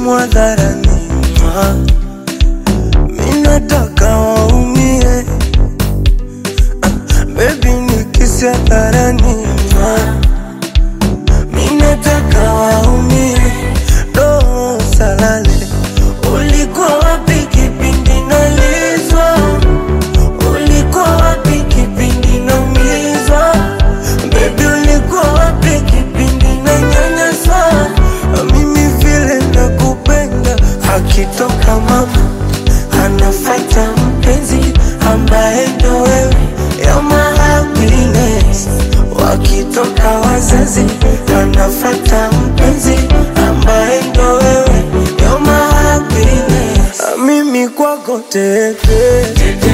simu hadharani, ma. mi nataka waumie, ah, bebi nikisi hadharani, ma. mi nataka waumie, do salale, ulikuwa wapi kipindi nalizwa? Ulikuwa wapi kipindi naumizwa? Baby, ulikuwa wapi kipindi nanyanyaswa? Mimi vile nakupenda, akitoka mama anafata mpenzi ambaye ndo wewe, you're my happiness. Wakitoka wazazi anafata mpenzi ambaye ndo wewe, you're my happiness. Mimi kwako teke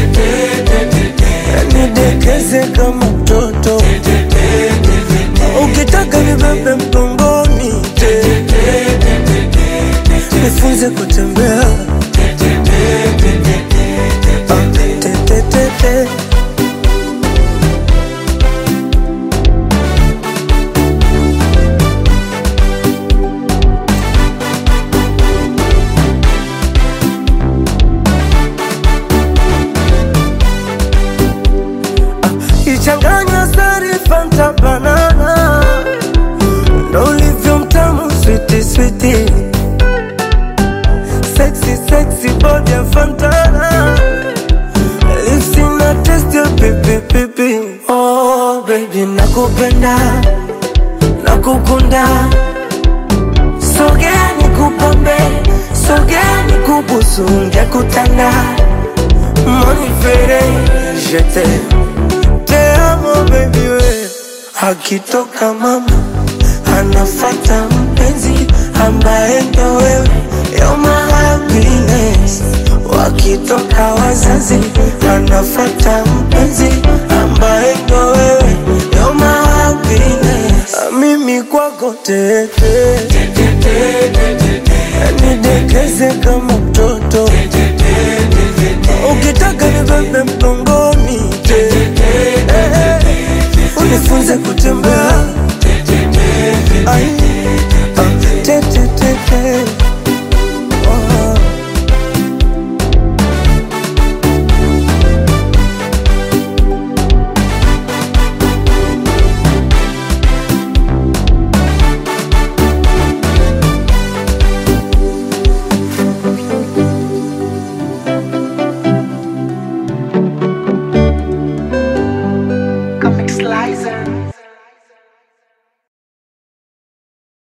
nidekeze kama mtoto ukitaka nibebe mgongoni nifunze kutembea Ah, te, te, te, te. ichanganya sari fanta banana ndo ulivyo mtamu switi switi sexy sexy body ya fantana lips ina taste ya pipi pipi oh baby nakupenda nakukunda sogea nikupambe sogea nikubusu ngekutanda monifere jete te amo baby we akitoka mama anafata mpenzi ambaye ndo wewe you're my happiness wakitoka wazazi anafata mpenzi ambaye ndo wewe you're my happiness mimi kwako tete nidekeze kama mtoto ukitaka nibebe mgongoni unifunze kutembea Ai, ah, te, te, te, te. Oh. Comic Slicer.